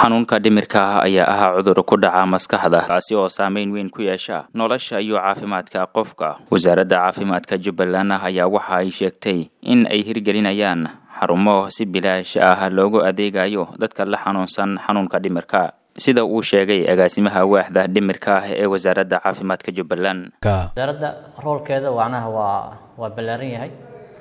xanuunka dhimirka ah ayaa ahaa cudur ku dhaca maskaxda kaasi oo saameyn weyn ku yeesha nolosha iyo caafimaadka qofka wasaaradda caafimaadka jubbaland ayaa waxa ay sheegtay in ay hirgelinayaan xarumo si bilaash ah loogu adeegayo dadka la xanuunsan xanuunka dhimirka sida uu sheegay agaasimaha waaxda dhimirka ah ee wasaaradda caafimaadka jubbaland wasaaradda roolkeeda macnaha waa waa ballaaran yahay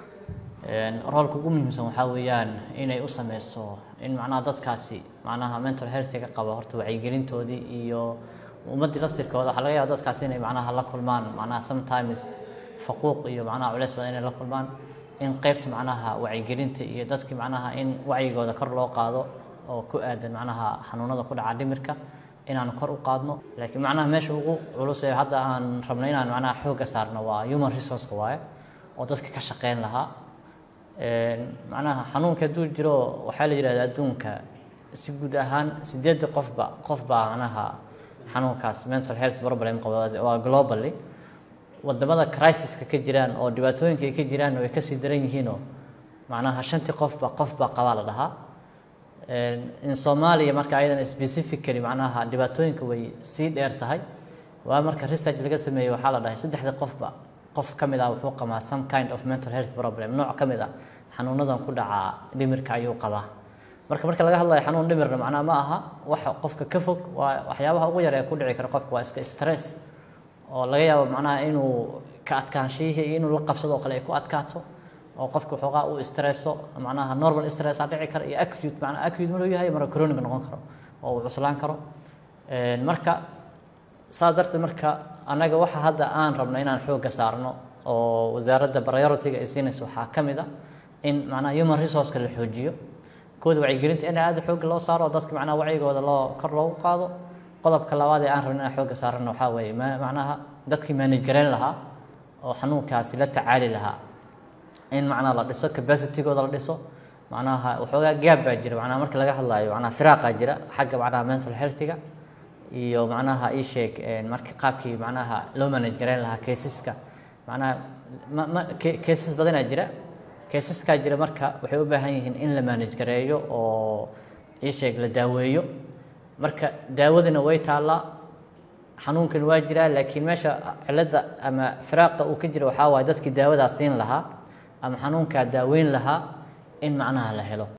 roolka ugu muhiimsan waxaa weeyaan inay u sameyso in macnaha dadkaasi macnaha mental healthiga qaba horta wacyigelintoodii iyo ummaddii laftirkooda waxaa laga yaaba dadkaasi inay macnaha la kulmaan macnaha sometimes faquuq iyo macnaha culeys badan inay la kulmaan in qeybta macnaha wacyigelinta iyo dadkii macnaha in wacyigooda kor loo qaado oo ku aadan macnaha xanuunada ku dhaca dhimirka inaan kor u qaadno laakiin macnaha meesha ugu culus ee hadda aan rabno inaan macnaha xoogga saarno waa human resourceka waaye oo dadka ka shaqeyn lahaa macnaha xanuunka hadduu jiro waxaa la yidhahda adduunka si guud ahaan sideedda qofba qof baa macnaha xanuunkaas mental health problem qaba waa globally wadamada crisiska ka jiraan oo dhibaatooyinka ay ka jiraan way kasii daran yihiinoo macnaha shantii qofba qofbaa qabaa la dhahaa in soomaaliya marka ayadan specifically macnaha dhibaatooyinka way sii dheer tahay waa marka research laga sameeyey waxaa la dhahay saddexda qofba qof ka mid ah wuxuu qabaa some kind of mental health problem nooc ka mid ah xanuunadan ku dhaca dhimirka ayuu qabaa marka marka laga hadlayo xanuun dhimirna macnaha ma aha waxa qofka ka fog waa waxyaabaha ugu yar ee ku dhici kara qofka waa iska stress oo laga yaabo macnaha inuu ka adkaanshihii iyo inuu la qabsado oo kale ay ku adkaato oo qofka waxoogaa uu stresso macnaha normal stress aa dhici kara iyo acute macnaha acute maruu yahay marka chronic noqon karo oo uu cuslaan karo marka saas darteed marka annaga waxa hadda aan rabno inaan xoogga saarno oo wasaaradda priority-ga ay siinayso waxaa ka mid a in macnaha human resourceka la xoojiyo kooda wacyigelinta in aada xoogga loo saaro oo dadka macnaha wacyigooda loo kor loogu qaado qodobka labaad ee aan rabno inaan xoogga saarano waxaa weeye macnaha dadkii manage gareyn lahaa oo xanuunkaasi la tacaali lahaa in macnaha la dhiso capacitygooda la dhiso macnaha waxoogaa gaab baa jira macnaha marka laga hadlaayo macnaha firaaqaa jira xagga macnaha mental healthiga iyo macnaha ii sheeg marka qaabkii macnaha loo manage gareyn lahaa caseska macnaha ma cases badanaa jira caseskaa jira marka waxay u baahan yihiin in la manage gareeyo oo ii sheeg la daaweeyo marka daawadina way taallaa xanuunkan waa jiraa laakiin meesha cilada ama firaaqa uu ka jira waxaa waaye dadkii daawadaa siin lahaa ama xanuunkaa daaweyn lahaa in macnaha la helo